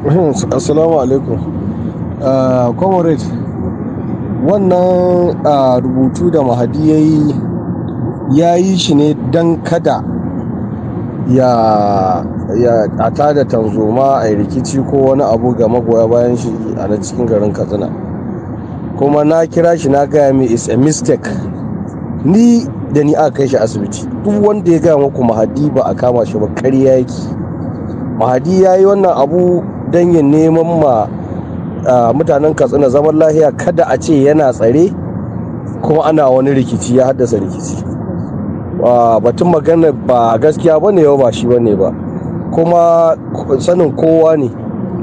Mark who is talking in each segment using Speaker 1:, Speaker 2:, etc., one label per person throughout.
Speaker 1: assalamu alaikum uh, comrade wannan uh, rubutu da mahadi ya yi ya yi shi ne don kada ya ya a tada tanzoma a rikici ko wani abu ga magoya bayan shi a na cikin garin katsina kuma na kira shi na gaya mai is a mistake ni da ni aka kai shi asibiti duk wanda ya gaya muku mahadi ba a kama shi ba karya yake mahadi ya yi wannan abu don ya neman ma mutanen katsina zaman lahiya kada a ce yana tsare kuma ana wani rikici ya haddasa rikici batun magana ba gaskiya ba ne yau ba shi ba ne ba kuma sanin kowa ne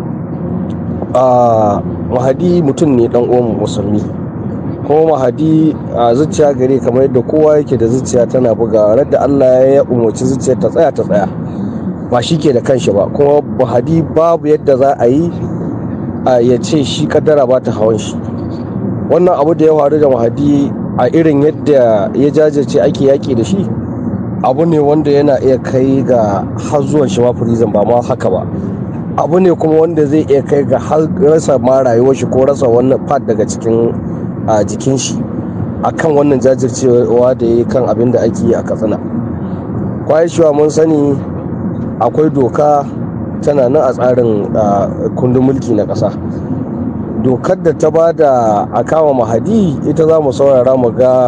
Speaker 1: mahadi mutum ne dan uwan musulmi kuma mahadi a zuciya gare kamar yadda kowa yake da zuciya tana buga da allah ya umarci zuciya ta tsaya ta tsaya ba shi ke da kanshi ba kuma mahadi babu yadda za a yi ya ce shi kaddara ba ta hawan shi wannan abu da ya faru da mahadi a irin yadda ya jajirce ake yaƙi da shi abu ne wanda yana iya kai ga har zuwan shi ma prison ba ma haka ba abu ne kuma wanda zai iya kai ga har rasa ma rayuwar shi ko rasa wannan part daga cikin jikin shi akan wannan jajircewa da ya yi kan abin da ake yi a katsina kwayar shiwa mun sani akwai doka tana nan a tsarin kundin mulki na ƙasa dokar da ta ba da a kama mahadi ita za mu saurara mu ga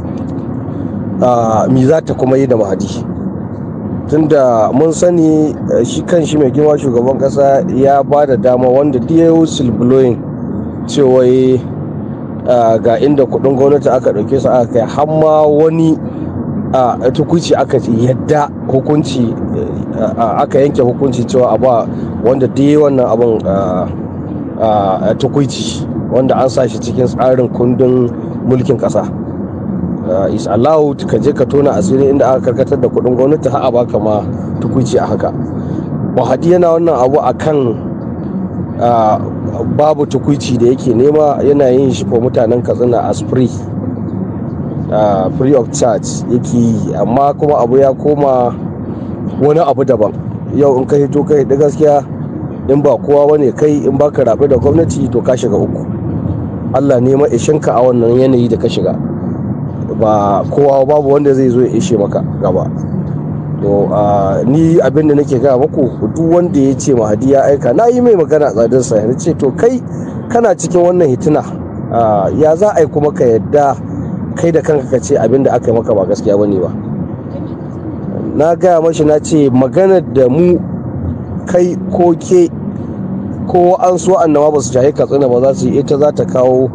Speaker 1: mi za ta kuma yi da mahadi tunda mun sani shi kan shi mai girma shugaban kasa ya ba da dama wanda da whistleblowing cewa ga inda kudin gwamnati aka dauke su aka kai hamma wani a tukuci aka yadda hukunci aka yanke hukunci cewa a ba wanda da wannan abin a tukuici wanda an sa shi cikin tsarin kundin mulkin kasa is allowed ka je ka tona asiri inda aka karkatar da kudin gwamnati har a baka ma tukuici a haka wahadi yana wannan abu a kan babu tukuici da yake nema yana yin shi ko mutanen katsina as free free of charge yake yi amma kuma abu ya koma wani abu daban yau in ka hito kai da gaskiya in ba kowa bane kai in ba ka rabe da gwamnati to ka shiga uku allah ne ishinka a wannan yanayi da ka shiga ba kowa babu wanda zai zo ya ishe maka gaba to ni abin da nake gaya muku duk wanda ya ce mahadi ya aika na yi mai magana a tsadar sa ya ce to kai kana cikin wannan hitina ya za a yi kuma ka yadda kai da kanka ka ce abin da aka yi maka ba gaskiya bane ba na gaya mashi na ce maganar da mu kai ko ke ko an so annama ba su shahi katsina ba za su yi ita za ta kawo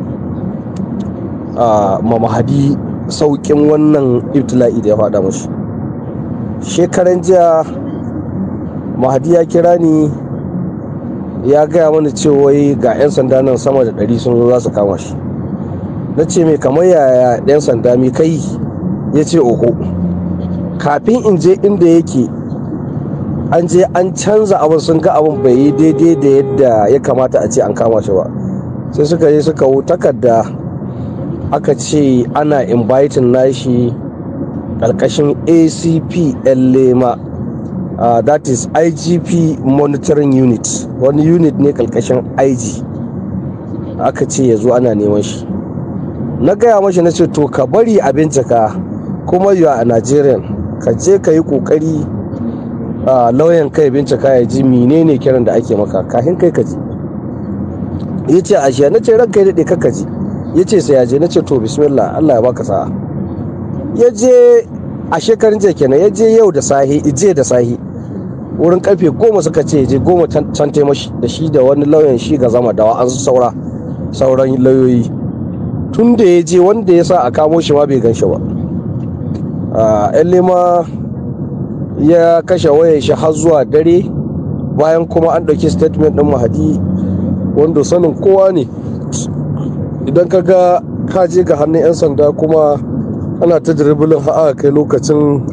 Speaker 1: ma mahadi saukin wannan ibtila'i da ya faɗa mashi shekaran jiya mahadi ya kira ni ya gaya mana cewa ga 'yan sanda nan sama da ɗari sun zo za su kama shi na ce mai kamar yaya 'yan sanda mi kai ya ce oho kafin in je inda yake an je an canza abin sun ga abin bai yi daidai da yadda ya kamata a ce an kama shi ba sai suka yi suka wu takarda aka ce ana inviting nashi ƙarƙashin acp lema uh, that is igp monitoring unit wani unit ne ƙarƙashin ig aka ce ya zo ana neman shi na gaya mashi na ce to ka bari a bincika kuma yi a nigerian ka je ka yi ƙoƙari lauyan kai bincika ya ji menene kiran da ake maka kafin kai ka ji ya ce ashe na ce ranka ya daɗe kaka ji ya ce sai ya je na ce to bismillah allah ya baka sa'a ya je a shekarun jiya kenan ya je yau da sahi je da sahi wurin karfe goma suka ce je goma can taimashi da shi da wani lauyan shi ga zama dawa an saura sauran lauyoyi tun da ya je wanda ya sa a kamo shi ma bai gan shi ba yan lema ya kashe wayar shi har zuwa dare bayan kuma an ɗauki statement ɗin mahadi wanda sanin kowa ne idan ka ga ka je ga hannun 'yan sanda kuma ana ta dribbling har kai lokacin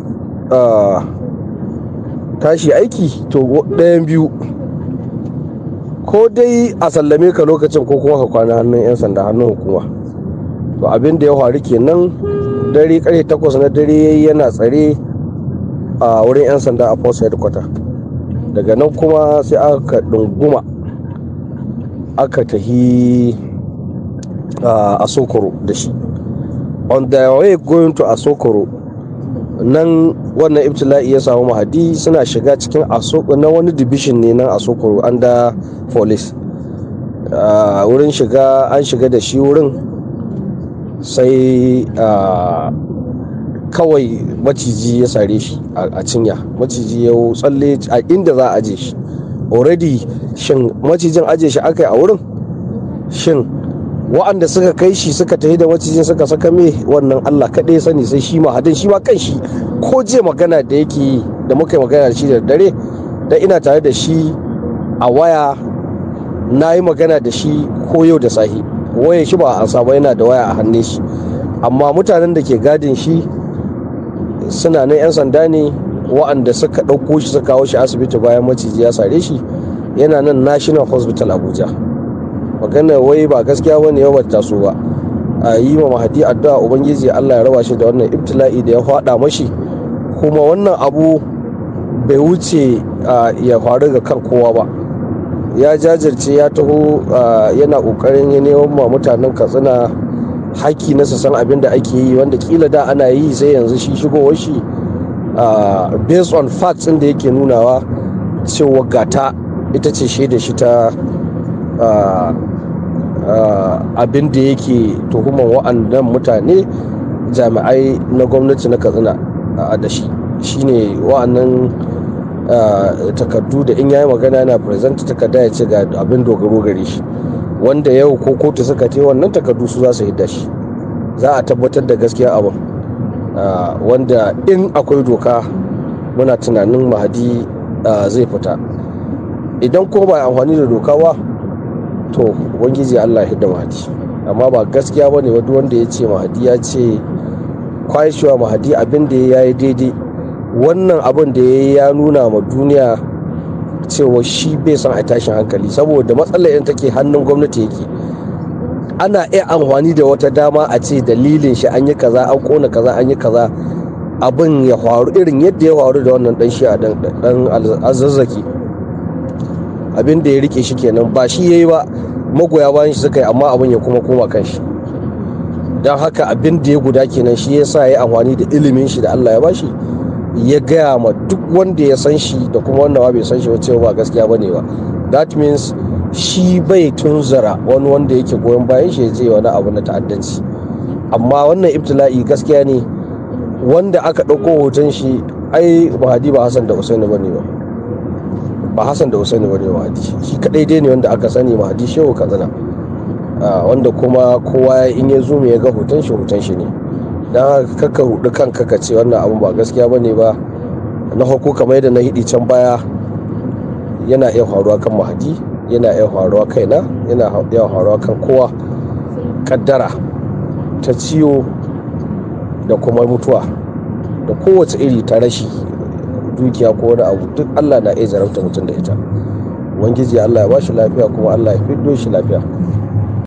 Speaker 1: tashi aiki to ɗayan biyu ko dai a sallame ka lokacin ko kuma ka kwana hannun 'yan sanda hannun hukuma to abin da ya faru kenan dare karfe takwas na dare yana tsare a wurin 'yan sanda a post headquarter daga nan kuma sai aka ɗunguma aka tahi a sokoro da shi on the way going to asokoro nan wannan ibtila'i ya samu mahadi suna shiga cikin na wani division ne nan asokoro under police wurin shiga an shiga da shi wurin sai kawai maciji ya sare shi a cinya maciji ya tsalle a inda za a aje shi already shin macijin aje shi aka yi a wurin shin wa'anda suka kai shi suka tafi da macijin suka saka me wannan allah kaɗai sani sai shi ma hadin shi ma kan shi ko je magana da yake yi da muka yi magana da shi da dare da ina tare da shi a waya na yi magana da shi ko yau da sahi waya shi ba a saba yana da waya a hannun shi amma mutanen da ke gadin shi suna nan 'yan sanda ne wa'anda suka ɗauko shi suka kawo shi asibiti bayan maciji ya sare shi yana nan national hospital abuja magana wai ba gaskiya ba ne yawan taso ba a yi ma mahadi addu'a ubangiji allah ya raba shi da wannan ibtila'i da ya faɗa mashi kuma wannan abu bai wuce ya faru ga kan kowa ba ya jajirce ya taho yana ƙoƙarin ya neman ma mutanen katsina haki na san abin da ake yi wanda kila da ana yi sai yanzu shi shigowar shi based on facts da yake nunawa cewa gata ita ce shaida shi ta abin da yake tuhuman wa'annan mutane jami'ai na gwamnati na katsina da shi shine wa'annan takardu da in yayi magana yana present takarda ya ce ga abin dogaro gare shi wanda yau ko kotu suka te wannan takardu su za su hidda shi za a tabbatar da gaskiya abin wanda in akwai doka muna tunanin mahadi zai fita idan ko ba amfani da doka ba to ubangiji allah ya hidda mahadi amma ba gaskiya ba ne wanda ya ce mahadi ya ce kwashewa mahadi abin da ya yi daidai wannan abin da ya yi ya nuna ma duniya cewa shi bai son a tashin hankali saboda matsalar yin take hannun gwamnati yake ana iya amfani da wata dama a ce dalilin shi an yi kaza an kona kaza an yi kaza abin ya faru irin yadda ya faru da wannan dan shi a dan azazzaki abin da ya rike shi kenan ba shi yayi ba magoya bayan shi suka yi amma abin ya kuma koma kan shi don haka abin da ya guda kenan shi ya sa ya amfani da ilimin shi da Allah ya bashi ya gaya ma duk wanda ya san shi da kuma wanda ba bai san shi cewa ba gaskiya ba ne ba that means shi bai tunzara wani wanda yake goyon bayan shi ya je wani abu na ta'addanci amma wannan ibtila'i gaskiya ne wanda aka ɗauko hoton shi ai mahadi ba hassan da usaini ba ne ba ba hassan da usaini ba ne mahadi shi kadai dai ne wanda aka sani mahadi shehu katsina wanda kuma kowa in ya zo ya ga hoton shi hoton shi ne don kaka hudu kanka ka ce wannan abun ba gaskiya ba ne ba na hako kamar yadda na hidi can baya yana iya faruwa kan mahadi yana iya faruwa kaina yana iya faruwa kan kowa kaddara ta ciwo da kuma mutuwa da kowace iri ta rashi dukiya ko wani abu duk allah na iya zarafta mutum da ita ubangiji allah ya ba shi lafiya kuma allah ya fiddo shi lafiya